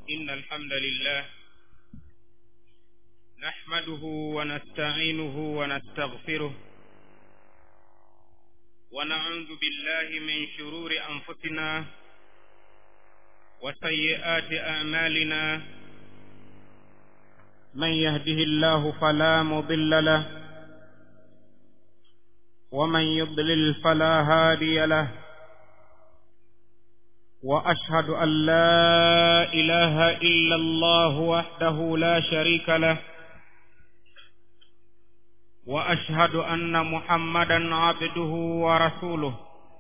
إن الحمد لله نحمده ونستعينه ونستغفره ونعوذ بالله من شرور أنفسنا وسيئات أعمالنا من يهده الله فلا مضل له ومن يضلل فلا هادي له واشهد ان لا اله الا الله وحده لا شريك له واشهد ان محمدا عبده ورسوله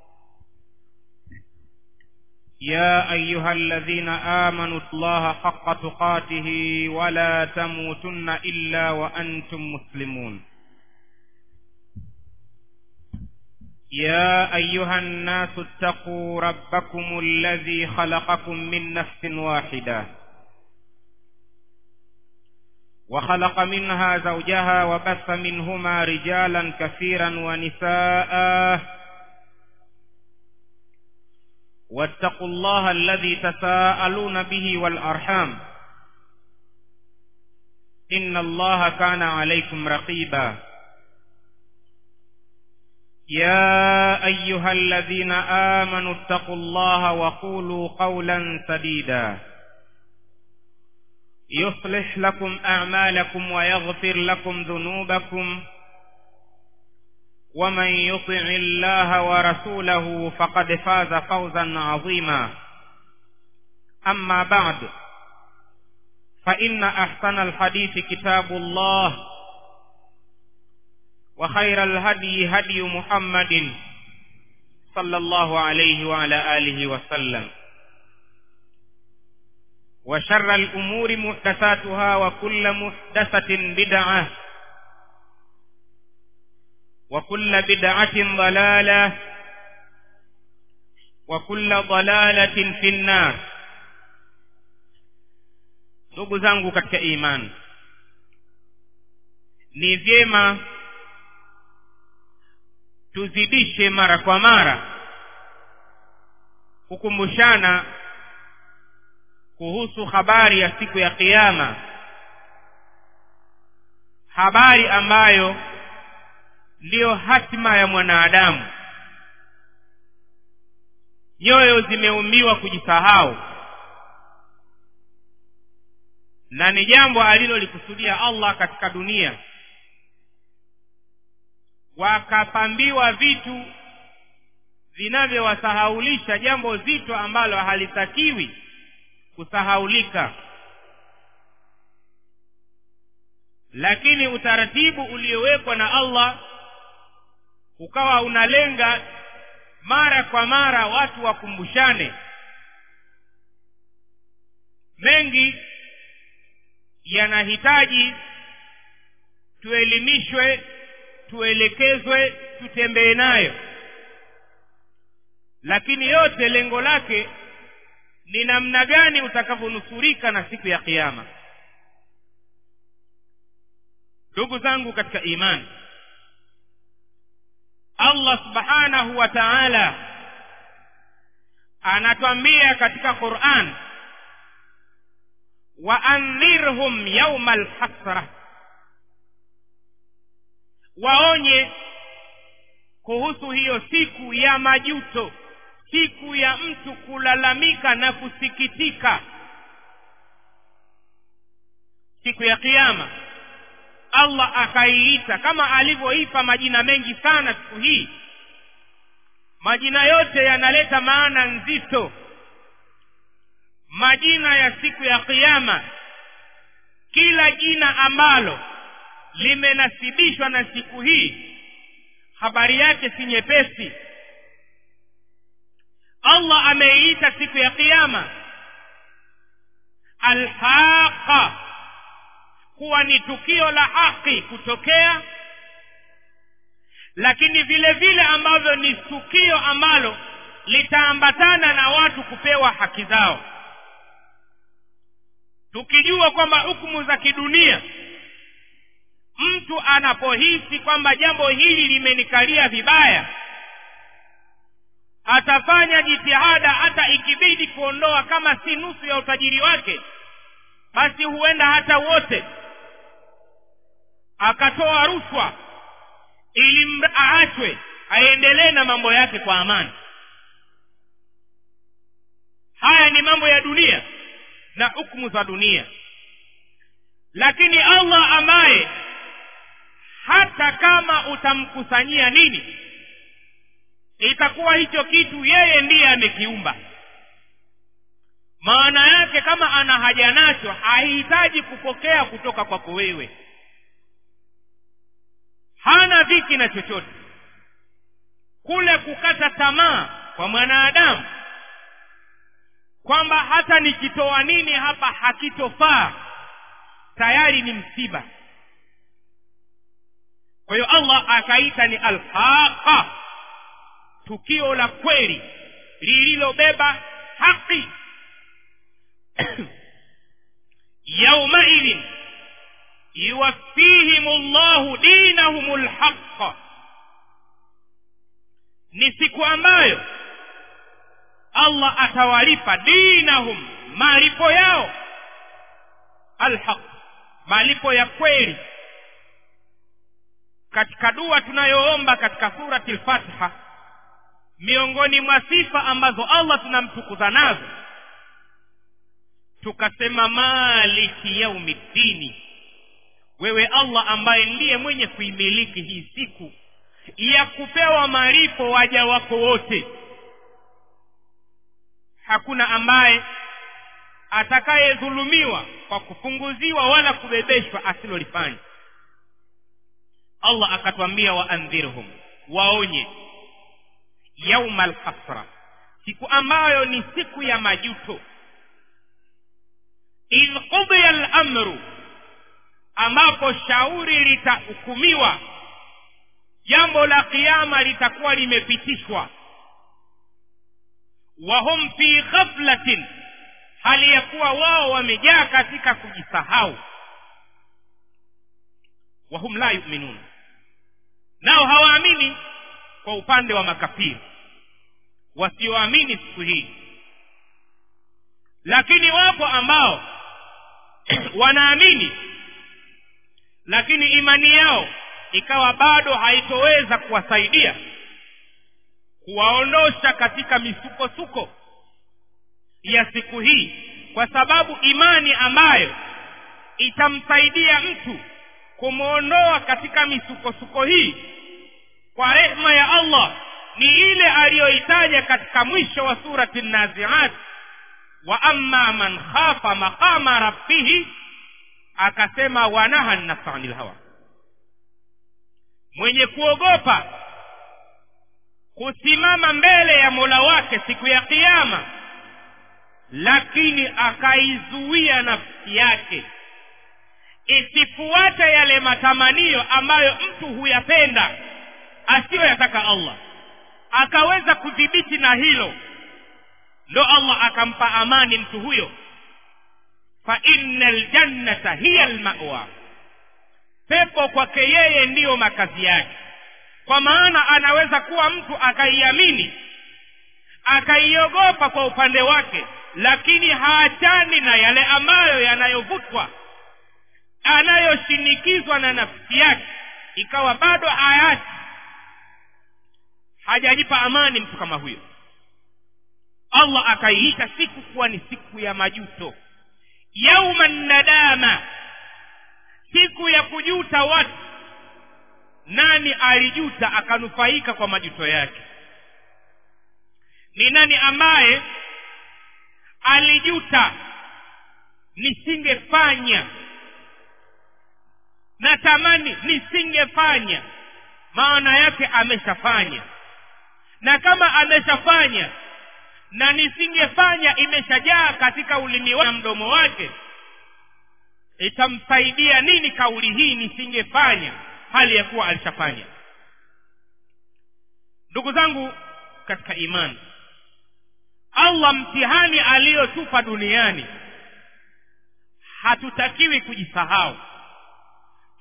يا ايها الذين امنوا الله حق تقاته ولا تموتن الا وانتم مسلمون يا ايها الناس اتقوا ربكم الذي خلقكم من نفس واحده وخلق منها زوجها وبث منهما رجالا كثيرا ونساء واتقوا الله الذي تساءلون به والارحام ان الله كان عليكم رقيبا يا ايها الذين امنوا اتقوا الله وقولوا قولا سديدا يصلح لكم اعمالكم ويغفر لكم ذنوبكم ومن يطع الله ورسوله فقد فاز فوزا عظيما اما بعد فان احسن الحديث كتاب الله وخير الهدي هدي محمد صلى الله عليه وعلى اله وسلم وشر الامور محدثاتها وكل محدثه بدعه وكل بدعه ضلاله وكل ضلاله في النار ndugu zangu katika imani ni vyema tuzidishe mara kwa mara kukumbushana kuhusu habari ya siku ya kiyama habari ambayo ndiyo hatima ya mwanadamu nyoyo zimeumbiwa kujisahau na ni jambo alilolikusudia allah katika dunia wakapambiwa vitu vinavyowasahaulisha jambo zito ambalo halitakiwi kusahaulika lakini utaratibu uliowekwa na allah ukawa unalenga mara kwa mara watu wakumbushane mengi yanahitaji tuelimishwe tuelekezwe tutembee nayo lakini yote lengo lake ni namna gani utakavyonusurika na siku ya kiyama ndugu zangu katika imani allah subhanahu wa taala anatwambia katika quran waandhirhum yauma lhasra waonye kuhusu hiyo siku ya majuto siku ya mtu kulalamika na kusikitika siku ya kiama allah akaiita kama alivyoipa majina mengi sana siku hii majina yote yanaleta maana nzito majina ya siku ya kiama kila jina ambalo limenasibishwa na siku hii habari yake si nyepesi allah ameiita siku ya kiama alhaqa kuwa ni tukio la haki kutokea lakini vile vile ambavyo ni tukio ambalo litaambatana na watu kupewa haki zao tukijua kwamba hukumu za kidunia mtu anapohisi kwamba jambo hili limenikalia vibaya atafanya jitihada hata ikibidi kuondoa kama si nusu ya utajiri wake basi huenda hata wote akatoa rushwa ili aachwe aendelee na mambo yake kwa amani haya ni mambo ya dunia na hukumu za dunia lakini allah ambaye hata kama utamkusanyia nini itakuwa hicho kitu yeye ndiye amekiumba maana yake kama ana haja nacho hahitaji kupokea kutoka kwako wewe hana dhiki na chochote kule kukata tamaa kwa mwanadamu kwamba hata nikitoa nini hapa hakitofaa tayari ni msiba kwa hiyo allah akaita ni alhaqa tukio la kweli lililobeba haki yaumaidhin yuwaffihim llahu dinahum lhaqa ni siku ambayo allah atawalipa dinahum malipo yao alhaq malipo ya kweli katika dua tunayoomba katika surati lfatiha miongoni mwa sifa ambazo allah tunamtukuza nazo tukasema maliki yaumi ddini wewe allah ambaye ndiye mwenye kuimiliki hii siku ya kupewa malipo waja wako wote hakuna ambaye atakayedhulumiwa kwa kupunguziwa wala kubebeshwa asilolifanya allah akatwambia waandhirhum waonye yauma alhasra siku ambayo ni siku ya majuto idh qudiya lamru ambapo shauri litahukumiwa jambo la kiama litakuwa limepitishwa wahum fi ghaflatin hali ya kuwa wao wamejaa katika kujisahau wahum la yuminun nao hawaamini kwa upande wa makafiri wasioamini siku hii lakini wapo ambao wanaamini lakini imani yao ikawa bado haitoweza kuwasaidia kuwaondosha katika misukosuko ya siku hii kwa sababu imani ambayo itamsaidia mtu kumwondoa katika misukosuko hii kwa rehma ya allah ni ile aliyoitaja katika mwisho wa surati naziat wa amma man khafa maqama rabbihi akasema wanaha nafsa anil hawa mwenye kuogopa kusimama mbele ya mola wake siku ya kiama lakini akaizuia nafsi yake isifuate yale matamanio ambayo mtu huyapenda asiyoyataka allah akaweza kudhibiti na hilo ndo allah akampa amani mtu huyo fa inna ljannata hiya lmawa pepo kwake yeye ndiyo makazi yake kwa maana anaweza kuwa mtu akaiamini akaiogopa kwa upande wake lakini haachani na yale ambayo yanayovutwa anayoshinikizwa na nafsi yake ikawa bado hayati hajajipa amani mtu kama huyo allah akaiita siku kuwa ni siku ya majuto yauma nadama siku ya kujuta watu nani alijuta akanufaika kwa majuto yake ni nani ambaye alijuta nisingefanya natamani nisingefanya maana yake ameshafanya na kama ameshafanya na nisingefanya imeshajaa katika ulimi wa mdomo wake itamsaidia nini kauli hii nisingefanya hali ya kuwa alishafanya ndugu zangu katika imani allah mtihani aliyotupa duniani hatutakiwi kujisahau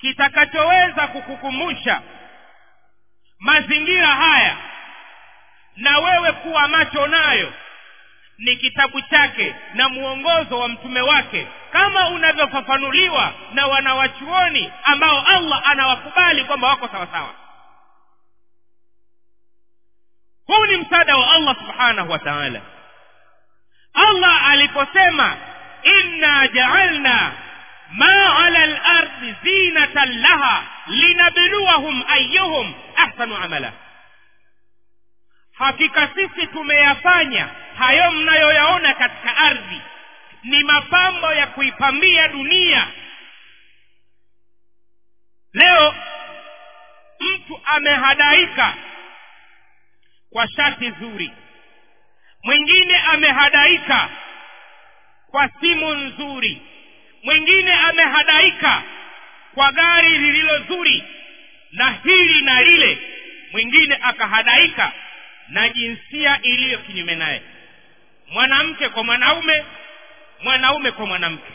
kitakachoweza kukukumbusha mazingira haya na wewe kuwa macho nayo ni kitabu chake na mwongozo wa mtume wake kama unavyofafanuliwa na wanawachuoni ambao allah anawakubali kwamba wako sawasawa huu ni msaada wa allah subhanahu wa taala allah aliposema inna jaalna ma ala lardi zinatan laha linabluwahum ayuhum ahsanu amala hakika sisi tumeyafanya hayo mnayoyaona katika ardhi ni mapambo ya kuipambia dunia leo mtu amehadaika kwa shati zuri mwingine amehadaika kwa simu nzuri mwingine amehadaika kwa gari lililo zuri na hili na lile mwingine akahadaika na jinsia iliyo kinyume naye mwanamke kwa mwanaume mwanaume kwa mwanamke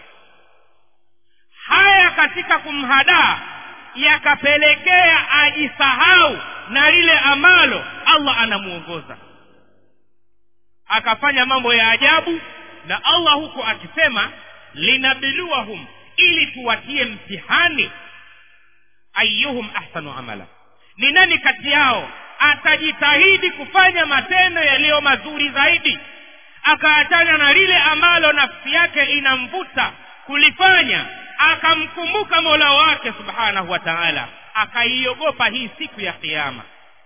haya katika kumhadaa yakapelekea ajisahau na lile ambalo allah anamuongoza akafanya mambo ya ajabu na allah huko akisema linabiluwahum ili tuwatie mtihani ayuhum ahsanu amala ni nani kati yao atajitahidi kufanya matendo yaliyo mazuri zaidi akaachana na lile ambalo nafsi yake inamvuta kulifanya akamkumbuka mola wake subhanahu wa taala akaiogopa hii siku ya kiama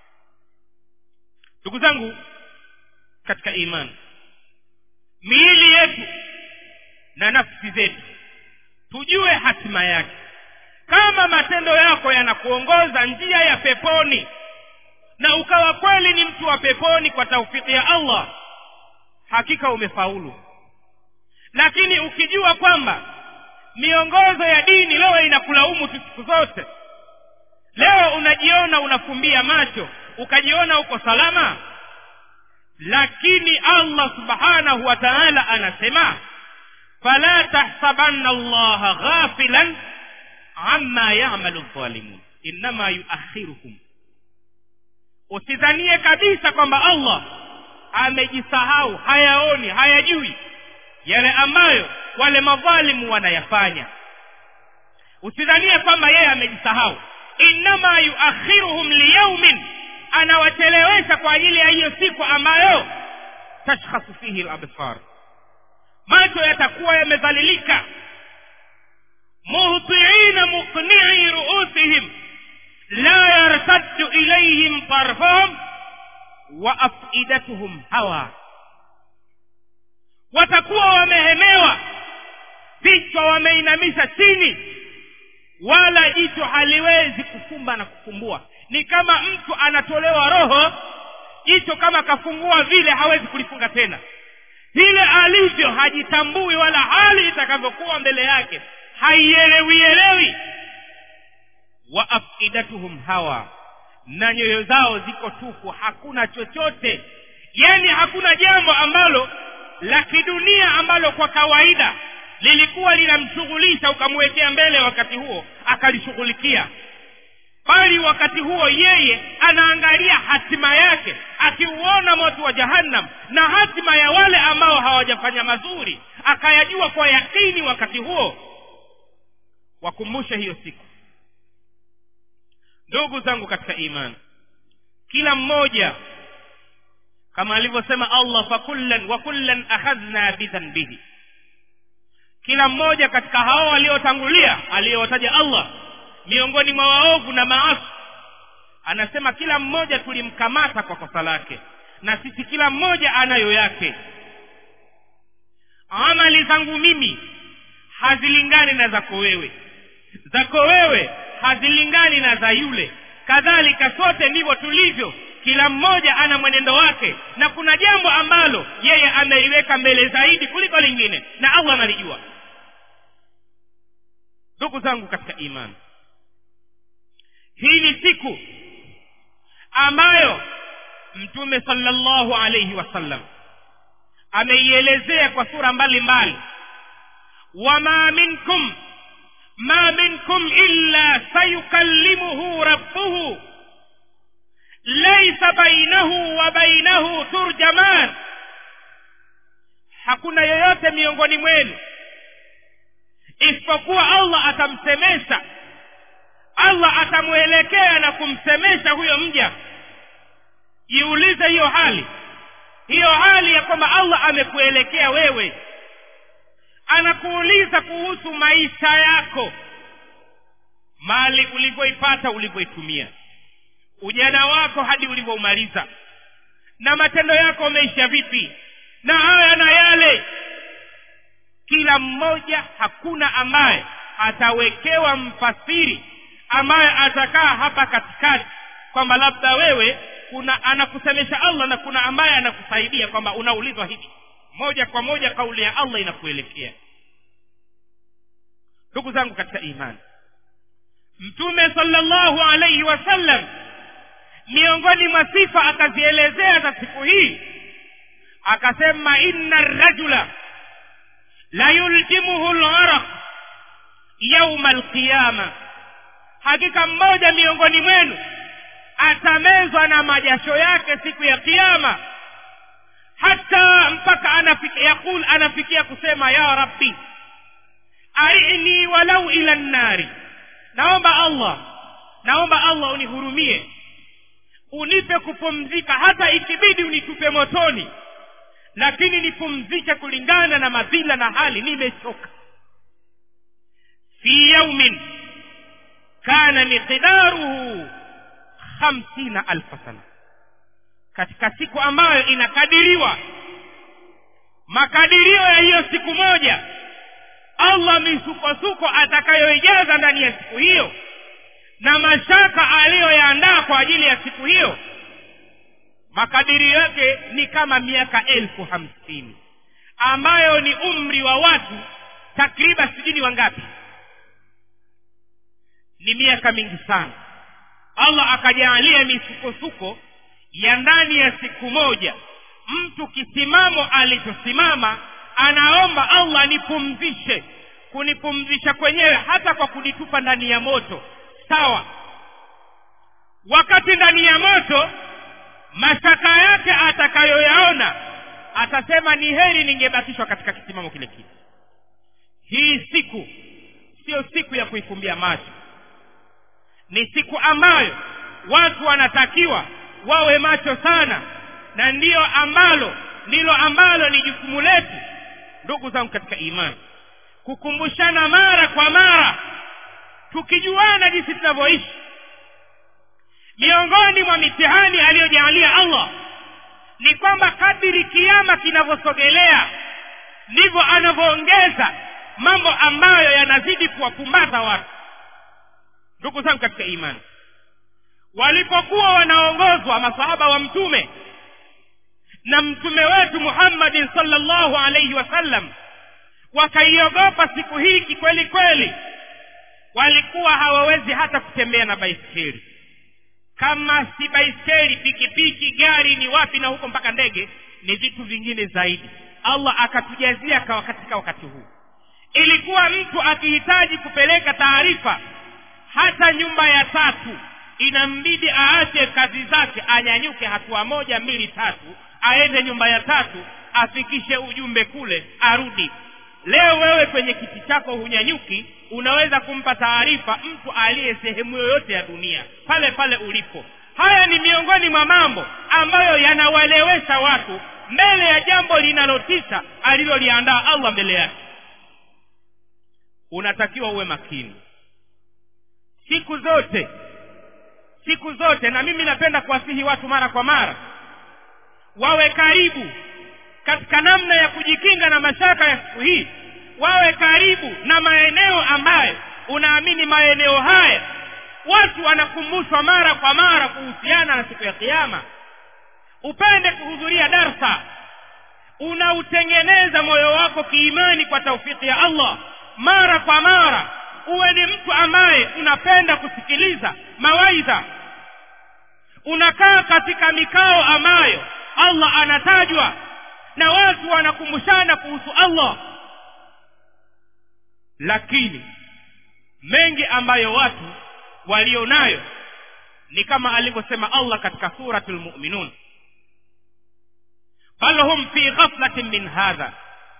ndugu zangu katika imani miili yetu na nafsi zetu tujue hatima yake kama matendo yako yanakuongoza njia ya peponi na ukawa kweli ni mtu wa peponi kwa taufiki ya allah hakika umefaulu lakini ukijua kwamba miongozo ya dini leo inakulaumu tu siku zote leo unajiona unafumbia macho ukajiona uko salama lakini allah subhanahu wa taala anasema fala tahsabanna allaha ghafilan amma yamalu dhalimun innama yuakhiruhum usidhanie kabisa kwamba allah amejisahau hayaoni hayajui yale ambayo wale madhalimu wanayafanya usidhanie kwamba yeye amejisahau innama yuakhiruhum liyaumin anawachelewesha kwa ajili ya hiyo siku ambayo tashkhasu fihi labsar macho yatakuwa yamedhalilika muhtiina muqnii ruusihim la yartaddu ilayhim tarfahum wa afidatuhum hawa watakuwa wamehemewa vichwa wameinamisha chini wala jicho haliwezi kufumba na kufumbua ni kama mtu anatolewa roho jicho kama kafungua vile hawezi kulifunga tena vile alivyo hajitambui wala hali itakavyokuwa mbele yake haielewielewi wa afidatuhum hawa na nyoyo zao ziko tupu hakuna chochote yani hakuna jambo ambalo la kidunia ambalo kwa kawaida lilikuwa linamshughulisha ukamwekea mbele wakati huo akalishughulikia bali wakati huo yeye anaangalia hatima yake akiuona moto wa jahannam na hatima ya wale ambao hawajafanya mazuri akayajua kwa yakini wakati huo wakumbushe hiyo siku ndugu zangu katika imani kila mmoja kama alivyosema allah fakullan wa kullan akhadhna bidhanbihi kila mmoja katika hao waliotangulia aliyowataja allah miongoni mwa waovu na maasi anasema kila mmoja tulimkamata kwa kosa lake na sisi kila mmoja anayo yake amali zangu mimi hazilingani na zako wewe zako wewe hazilingani na za yule kadhalika sote ndivyo tulivyo kila mmoja ana mwenendo wake na kuna jambo ambalo yeye ameiweka mbele zaidi kuliko lingine na allah analijua ndugu zangu katika imani hii ni siku ambayo mtume salllahu alaihi wasallam ameielezea kwa sura mbalimbali wama minkum ma minkum illa sayukallimuhu rabbuhu laisa bainahu wa bainahu turjaman hakuna yoyote miongoni mwenu isipokuwa allah atamsemesha allah atamwelekea na kumsemesha huyo mja jiulize hiyo hali hiyo hali ya kwamba allah amekuelekea wewe anakuuliza kuhusu maisha yako mali ulivyoipata ulivyoitumia ujana wako hadi ulivyoumaliza na matendo yako umeisha vipi na haya na yale kila mmoja hakuna ambaye atawekewa mfasiri ambaye atakaa hapa katikati kwamba labda wewe kuna anakusemesha allah na kuna ambaye anakusaidia kwamba unaulizwa hivi moja kwa moja kauli ya allah inakuelekea ndugu zangu katika imani mtume salllahu alaihi wasallam miongoni mwa sifa akazielezea za siku hii akasema inna rajula la yuljimuhu laraq yauma alqiyama hakika mmoja miongoni mwenu atamezwa na majasho yake siku ya kiama hata mpaka anafikia yaqul anafikia kusema ya rabbi arini walau ila nnari naomba allah naomba allah unihurumie unipe kupumzika hata ikibidi unitupe motoni lakini nipumzike kulingana na madhila na hali nimechoka fi yaumin kana miqdaruhu hamsina alfa sana katika siku ambayo inakadiriwa makadirio ya hiyo siku moja allah misukosuko atakayoijaza ndani ya siku hiyo na mashaka aliyoyaandaa kwa ajili ya siku hiyo makadirio yake ni kama miaka elfu hamsini ambayo ni umri wa watu takriban sijui wangapi ni miaka mingi sana allah akajaalia misukosuko ya ndani ya siku moja mtu kisimamo alichosimama anaomba allah nipumzishe kunipumzisha kwenyewe hata kwa kunitupa ndani ya moto sawa wakati ndani ya moto mashaka yake atakayoyaona atasema ni heri ningebakishwa katika kisimamo kile kile hii siku siyo siku ya kuifumbia macho ni siku ambayo watu wanatakiwa wawe macho sana na ndiyo ambalo ndilo ambalo ni jukumu letu ndugu zangu katika imani kukumbushana mara kwa mara tukijuana jinsi tunavyoishi miongoni mwa mitihani aliyojaalia allah ni kwamba kadiri kiama kinavyosogelea ndivyo anavyoongeza mambo ambayo yanazidi kuwapumbaza watu ndugu zangu katika imani walipokuwa wanaongozwa masahaba wa mtume na mtume wetu muhammadin salllahu alaihi wasallam wakaiogopa siku hii kikweli kweli walikuwa hawawezi hata kutembea na baiskeli kama si baiskeli pikipiki gari ni wapi na huko mpaka ndege ni vitu vingine zaidi allah akatujazia katika wakati huu ilikuwa mtu akihitaji kupeleka taarifa hata nyumba ya tatu inambidi aache kazi zake anyanyuke hatua moja mbili tatu aende nyumba ya tatu afikishe ujumbe kule arudi leo wewe kwenye kiti chako hunyanyuki unaweza kumpa taarifa mtu aliye sehemu yoyote ya dunia pale pale ulipo haya ni miongoni mwa mambo ambayo yanawalewesha watu mbele ya jambo linalotisha aliloliandaa allah mbele yake unatakiwa uwe makini siku zote siku zote na mimi napenda kuwasihi watu mara kwa mara wawe karibu katika namna ya kujikinga na mashaka ya siku hii wawe karibu na maeneo ambayo unaamini maeneo haya watu wanakumbushwa mara kwa mara kuhusiana na siku ya kiama upende kuhudhuria darsa unautengeneza moyo wako kiimani kwa taufiki ya allah mara kwa mara uwe ni mtu ambaye unapenda kusikiliza mawaidha unakaa katika mikao ambayo allah anatajwa na watu wanakumbushana kuhusu allah lakini mengi ambayo watu walionayo ni kama alivyosema allah katika suratu lmuminun bal hum fi ghaflatin min hadha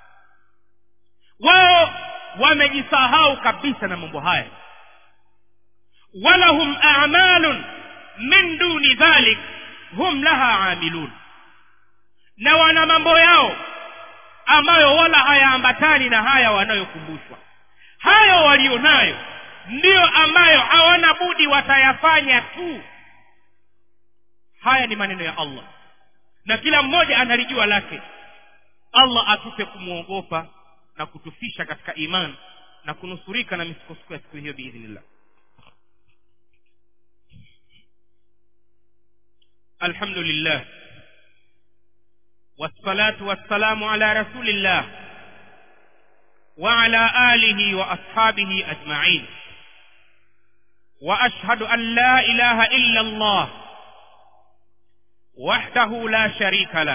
wao wamejisahau kabisa na mambo haya walahum amalun min duni dhalik hum laha amilun na wana mambo yao ambayo wala hayaambatani na haya wanayokumbushwa hayo walionayo ndiyo ambayo hawana budi watayafanya tu haya ni maneno ya allah na kila mmoja analijua lake allah atupe kumwogopa na kutufisha katika iman na kunusurika na misukosuko ya siku hiyo biidhnillah الحمد لله والصلاة والسلام على رسول الله وعلى آله وأصحابه أجمعين وأشهد أن لا إله إلا الله وحده لا شريك له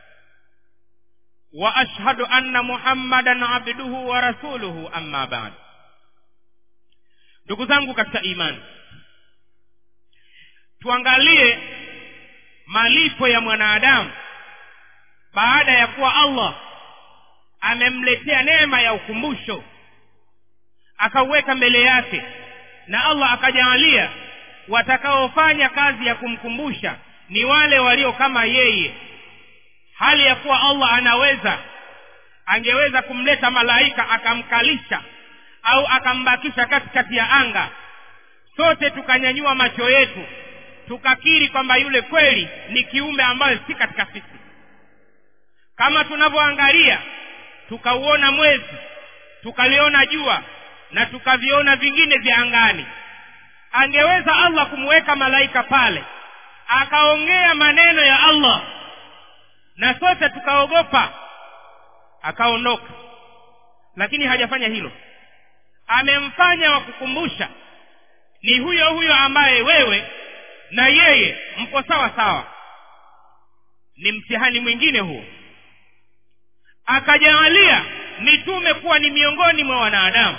وأشهد أن محمدا عبده ورسوله أما بعد ndugu zangu katika imani tuangalie malipo ya mwanadamu baada ya kuwa allah amemletea neema ya ukumbusho akauweka mbele yake na allah akajaalia watakaofanya kazi ya kumkumbusha ni wale walio kama yeye hali ya kuwa allah anaweza angeweza kumleta malaika akamkalisha au akambakisha katikati ya anga sote tukanyanyua macho yetu tukakiri kwamba yule kweli ni kiumbe ambayo si katika sisi kama tunavyoangalia tukauona mwezi tukaliona jua na tukaviona vingine vya angani angeweza allah kumweka malaika pale akaongea maneno ya allah na sote tukaogopa akaondoka lakini hajafanya hilo amemfanya wa kukumbusha ni huyo huyo ambaye wewe na yeye mko sawa sawa ni mtihani mwingine huo akajaalia mitume kuwa ni miongoni mwa wanadamu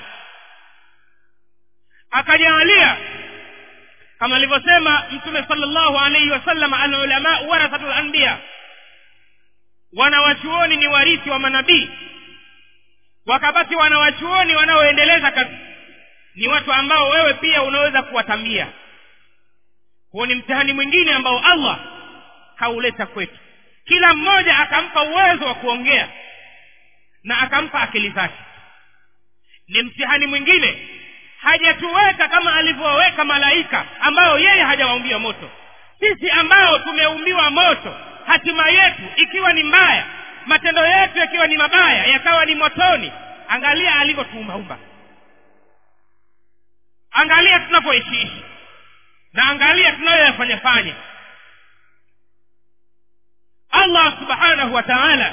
akajaalia kama alivyosema mtume salllahu alaihi wasallam alulamau warathatu lanbiya wanawachuoni ni warithi wa manabii wakabaki wanawachuoni wanaoendeleza kazi ni watu ambao wewe pia unaweza kuwatambia huo ni mtihani mwingine ambao allah kauleta kwetu kila mmoja akampa uwezo wa kuongea na akampa akili zake ni mtihani mwingine hajatuweka kama alivyoweka malaika ambao yeye hajawaumbia moto sisi ambao tumeumbiwa moto hatima yetu ikiwa ni mbaya matendo yetu yakiwa ni mabaya yakawa ni motoni angalia alivyotuumbaumba angalia tunavyoishiishi na angalia tunayoyafanya fanya allah subhanahu wa taala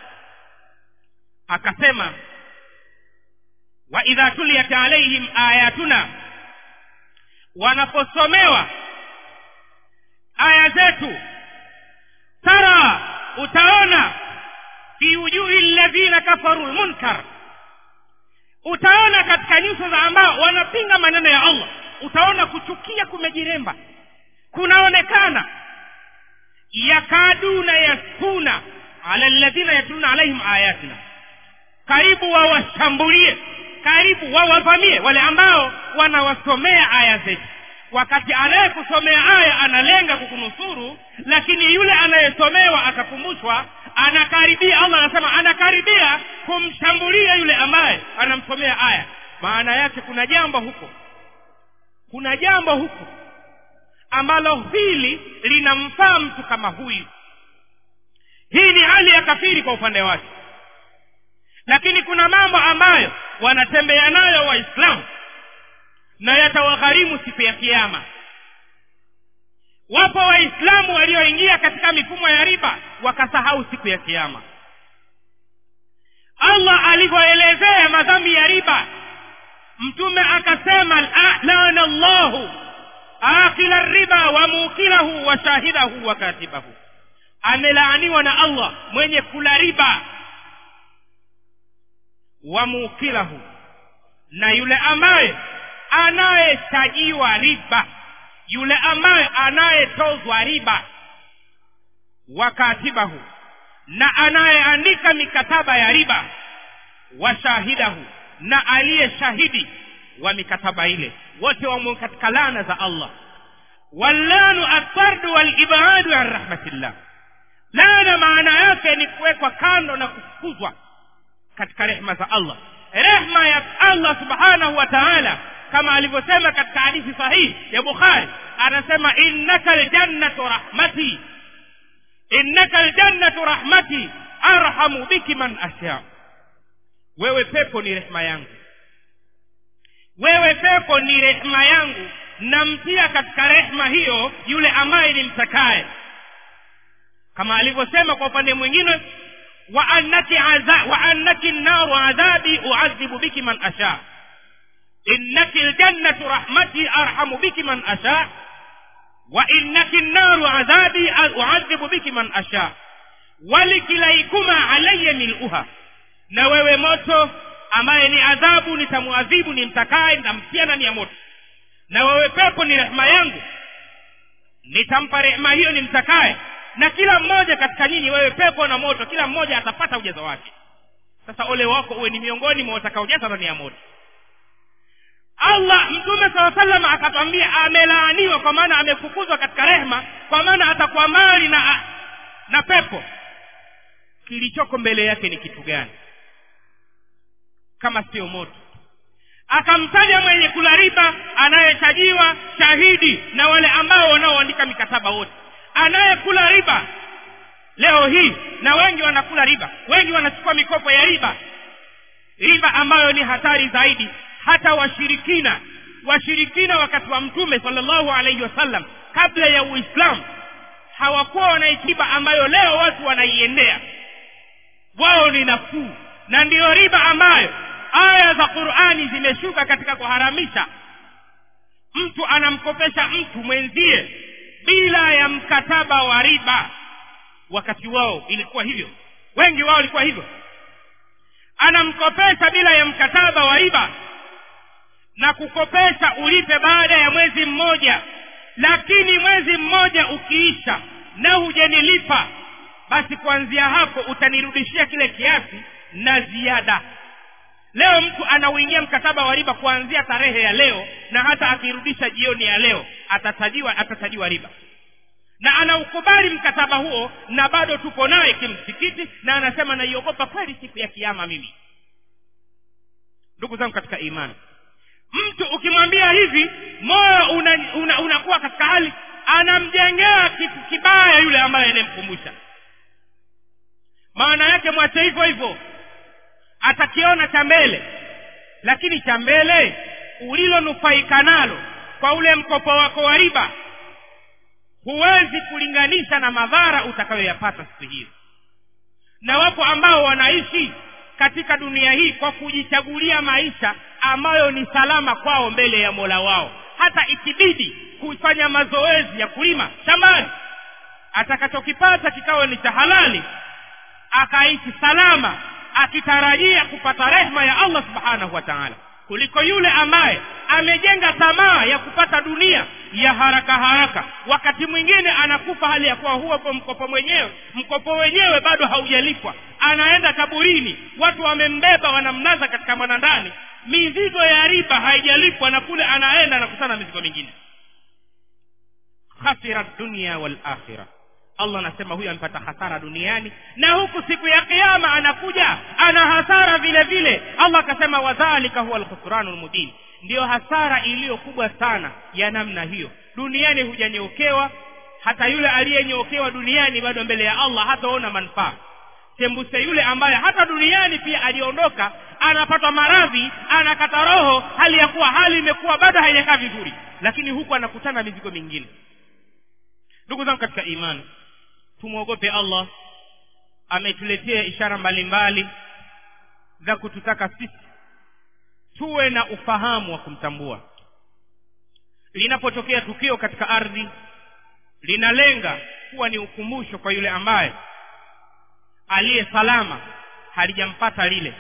akasema waidha tuliyat alaihim ayatuna wanaposomewa aya zetu tara utaona fi wujuhi ladhina kafaru lmunkar utaona katika nyuso za ambao wanapinga maneno ya allah utaona kuchukia kumejiremba kunaonekana yakaduna yaskuna ala ladhina yatluna alaihim ayatina karibu wawashambulie karibu wawavamie wale ambao wanawasomea aya zetu wakati anayekusomea aya analenga kukunusuru lakini yule anayesomewa akakumbushwa anakaribia allah anasema anakaribia kumshambulia yule ambaye anamsomea aya maana yake kuna jambo huko kuna jambo huko ambalo hili linamfaa mtu kama huyu hii ni hali ya kafiri kwa upande wake lakini kuna mambo ambayo wanatembea nayo waislamu na yatawagharimu siku ya kiama wapo waislamu walioingia katika mifumo ya riba wakasahau siku ya kiama allah alivyoelezea madhambi ya riba mtume akasema lana llahu akila riba wa mukilahu wa shahidahu wa katibahu amelaaniwa na allah mwenye kula riba wa mukilahu na yule ambaye anayetajiwa riba yule ambaye anayetozwa riba wakatibahu na anayeandika mikataba ya riba washahidahu na aliye shahidi wa mikataba ile wote wamo katika laana za allah wallanu atardu walibadu an rahmatillah laana maana yake ni kuwekwa kando na kufukuzwa katika rehma za allah rehma ya allah subhanahu wa taala kama alivyosema katika hadithi sahihi ya bukhari anasema innaka ljannatu rahmati innaka ljannatu rahmati arhamu biki man asha wewe pepo ni rehma yangu wewe pepo ni rehma yangu namtia katika rehma hiyo yule ambaye ni mtakaye kama alivyosema kwa upande mwingine wa annaki aza, wa annaki naru adhabi uadhibu biki man asha innaki ljannatu rahmati arhamu biki man asha wa innaki naru adhabi uadhibu biki man asha walikilaikuma alaya miluha na wewe moto ambaye ni adhabu nitamwadhibu ni mtakaye nitamtia ndani ya moto na wewe pepo ni rehema yangu nitampa rehema hiyo ni mtakaye na kila mmoja katika nyinyi wewe pepo na moto kila mmoja atapata ujazo wake sasa ole wako uwe ni miongoni mwa watakaojaza ndani ya moto allah mtume saa salama akatwambia amelaaniwa kwa maana amefukuzwa katika rehma kwa maana atakuwa mali na na pepo kilichoko mbele yake ni kitu gani kama sio moto akamtaja mwenye kula riba anayetajiwa shahidi na wale ambao wanaoandika mikataba wote anayekula riba leo hii na wengi wanakula riba wengi wanachukua mikopo ya riba riba ambayo ni hatari zaidi hata washirikina washirikina wakati wa mtume salllahu alaihi wasallam kabla ya uislamu hawakuwa wanaikiba ambayo leo watu wanaiendea wao ni nafuu na ndiyo riba ambayo aya za qurani zimeshuka katika kuharamisha mtu anamkopesha mtu mwenzie bila ya mkataba wa riba wakati wao ilikuwa hivyo wengi wao ilikuwa hivyo anamkopesha bila ya mkataba wa riba na kukopesha ulipe baada ya mwezi mmoja lakini mwezi mmoja ukiisha na hujanilipa basi kuanzia hapo utanirudishia kile kiasi na ziada leo mtu anauingia mkataba wa riba kuanzia tarehe ya leo na hata akirudisha jioni ya leo atatajiwa atatajiwa riba na anaukubali mkataba huo na bado tupo naye kimsikiti na anasema naiogopa kweli siku ya kiama mimi ndugu zangu katika imani mtu ukimwambia hivi moyo unakuwa una, una, una katika hali anamjengea kitu kibaya yule ambaye anayemkumbusha maana yake mwache hivyo hivyo atakiona cha mbele lakini cha mbele ulilonufaika nalo kwa ule mkopo wako wa riba huwezi kulinganisha na madhara utakayoyapata siku hiyo na wapo ambao wanaishi katika dunia hii kwa kujichagulia maisha ambayo ni salama kwao mbele ya mola wao hata ikibidi kufanya mazoezi ya kulima shambani atakachokipata kikawa ni cha halali akaishi salama akitarajia kupata rehma ya allah subhanahu wa taala kuliko yule ambaye amejenga tamaa ya kupata dunia ya haraka haraka wakati mwingine anakufa hali ya kuwa huo mkopo mwenyewe mkopo wenyewe bado haujalipwa anaenda kaburini watu wamembeba wanamnaza katika mwanandani mizigo ya riba haijalipwa na kule anaenda anakutana mizigo mingine khasira dunia walakhira allah anasema huyu amepata hasara duniani na huku siku ya kiama anakuja ana hasara vile vile allah akasema wadhalika huwa alkhusranu lmubin ndiyo hasara iliyo kubwa sana ya namna hiyo duniani hujanyeokewa hata yule aliyenyeokewa duniani bado mbele ya allah hataona manufaa sembuse yule ambaye hata duniani pia aliondoka anapatwa maradhi anakata roho hali ya kuwa hali imekuwa bado haijakaa vizuri lakini huku anakutana mizigo mingine ndugu zangu katika imani tumwogope allah ametuletea ishara mbalimbali za kututaka sisi tuwe na ufahamu wa kumtambua linapotokea tukio katika ardhi linalenga kuwa ni ukumbusho kwa yule ambaye aliye salama halijampata lile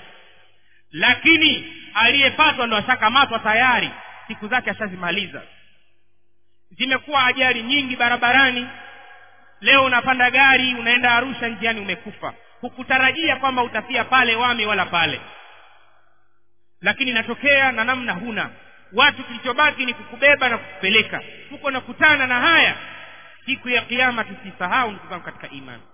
lakini aliyepatwa ndo ashakamatwa tayari siku zake ashazimaliza zimekuwa ajali nyingi barabarani leo unapanda gari unaenda arusha njiani umekufa hukutarajia kwamba utafia pale wami wala pale lakini inatokea na namna huna watu kilichobaki ni kukubeba na kukupeleka huko nakutana na haya siku ya kiama tusisahau ndugu zangu katika imani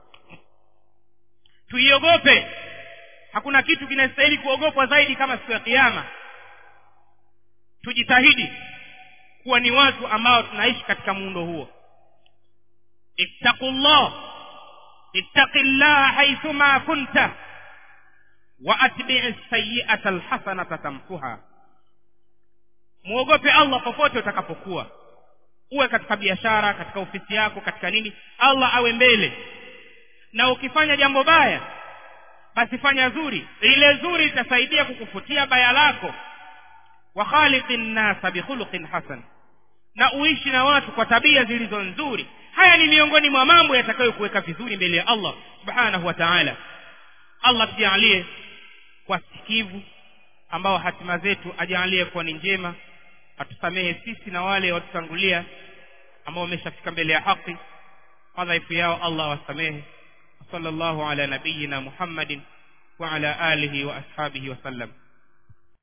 tuiogope hakuna kitu kinastahili kuogopwa zaidi kama siku ya kiama tujitahidi kuwa ni watu ambao tunaishi katika muundo huo ittaqullah ittaqi llaha haithuma kunta wa atbii sayiata alhasanata tamkuha mwogope allah popote utakapokuwa uwe katika biashara katika ofisi yako katika nini allah awe mbele na ukifanya jambo baya basi fanya zuri ile zuri litasaidia kukufutia baya lako wa khaliqi nnasa bikhuluqin hasan na uishi na watu kwa tabia zilizo nzuri haya ni miongoni mwa mambo yatakayokuweka vizuri mbele ya allah subhanahu wa taala allah tujalie kwa sikivu ambao hatima zetu ajaalie kuwa ni njema atusamehe sisi na wale watutangulia ambao wameshafika mbele ya haki madhaifu yao allah wasamehe صلى الله على نبينا محمد وعلى آله وأصحابه وسلم